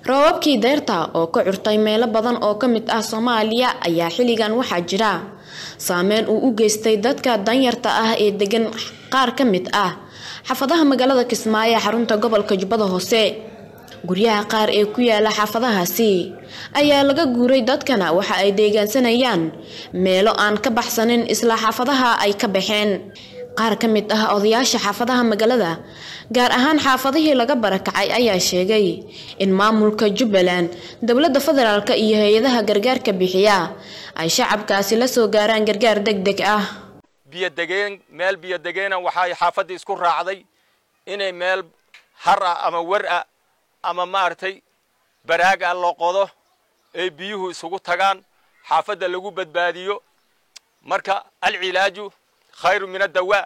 roobabkii deyrta oo ka curtay meelo badan oo ka mid ah soomaaliya ayaa xilligan waxaa jira saameyn uu u geystay dadka danyarta ah ee degan qaar ka mid ah xaafadaha magaalada kismaayo ee xarunta gobolka jubbada hoose guryaha qaar ee ku yaala xaafadahaasi ayaa laga guuray dadkana waxa ay deegaansanayaan meelo aan ka baxsanin isla xaafadaha ay ka baxeen qaar ka mid ah odayaasha xaafadaha magaalada gaar ahaan xaafadihii laga barakacay ayaa sheegay in maamulka jubbaland dowladda federaalk iyo hay-adaha gargaarka bixiya ay shacabkaasi la soo gaaraan gargaar deg deg ah biyodegeen meel biyodegeena waxay xaafaddii isku raacday inay meel har ah ama wer ah ama maaragtay baraag ah loo qodo ay biyuhu isugu tagaan xaafadda lagu badbaadiyo marka alcilaaju khayru min addawaa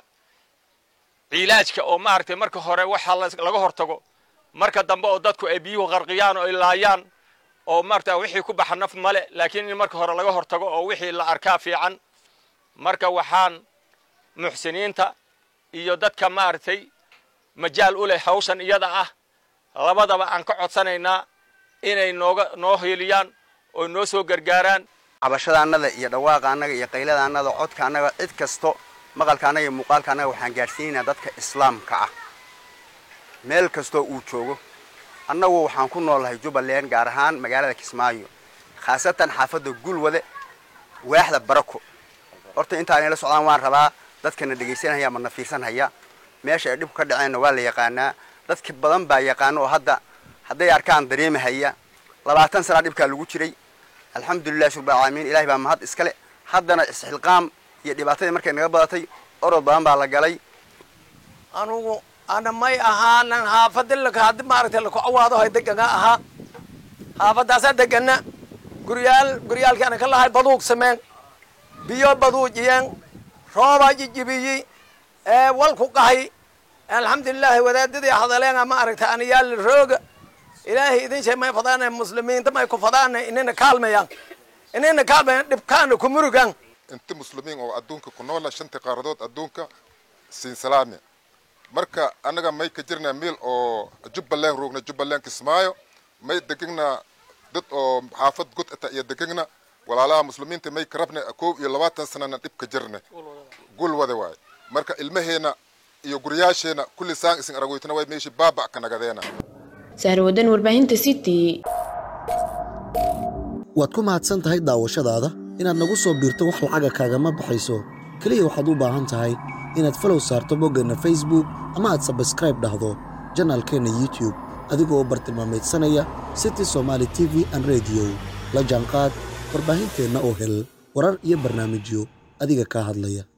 cilaajka oo maaragtay marka hore waxa laga hortago marka dambe oo dadku ay biyuhu qarqiyaan oo ay laayaan oo maarata wixii ku baxa naf male laakiin in marka hore laga hortago oo wixii la arkaa fiican marka waxaan muxsiniinta iyo dadka maaragtay majaal u leh hawshan iyada ah labadaba aan ka codsanaynaa inay nooga noo hiiliyaan oo noo soo gargaaraan cabashada annada iyo dhawaaqa annaga iyo qaylada annada codka annaga cid kasto maqalka annaga iyo muuqaalka annaga waxaan gaadhsiinaynaa dadka islaamka ah meel kastoo uu joogo annagu waxaan ku noolahay jubbaland gaar ahaan magaalada kismaayo khaasatan xaafadda gulwade waaxda barako horta intaanay la socdaan waan rabaa dadkana dhegaysanhaya ama na fiirsanhaya meesha ay dhibku ka dhaceenna waa la yaqaanaa dadka badan baa yaqaano oo hadda hadday arkaan dareemahaya labaatan sanaa dhibkaa lagu jiray alxamdulillahi shurba alcaalamiin ilahay baa mahad iskale haddana isxilqaam iyo dhibaatadii markay naga badatay orod badan baa la galay anugu ana may ahaanan haafadilaka haddi maaragtay lakucawaado hay degana ahaa haafadaasaa degana guryaal guryaalkii ana ka lahay baduug sameen biyo baduujiyeen roobaa jijibiyi ee walku qahay alxamdulilaahi wadaadadii hadaleena ma aragtay anayaal rooga ilaahay idin shay may fadaana muslimiinta may ku fadaana inina kaalmayaan inina kaalmayaan dhibkaana ku murugan inta muslimiin oo adduunka ku noola shanta qaaradood adduunka siin salaame marka annaga may ka jirnaa meel oo jubbaland roogna jubbaland kismaayo may degegna dad oo xaafad god ata iyo degegna walaalaha muslimiinta may karabna koob iyo labaatan sanana dhib ka jirna gul wada waay marka ilmaheena iyo guryaasheena kulli saan isin aragoytana way meeshii baaba ka nagadeena sahrawadan warbaahinta city waad ku mahadsan tahay daawashadaada inaad nagu soo biirto wax lacaga kaagama baxayso keliya waxaad u baahan tahay inaad falow saarto boggeenna facebook ama aad sabskraib dhahdo janaalkeenna youtube adigoo bartilmaamaydsanaya city somaali t v an rediyo la jaanqaad warbaahinteenna oo hel warar iyo barnaamijyo adiga kaa hadlaya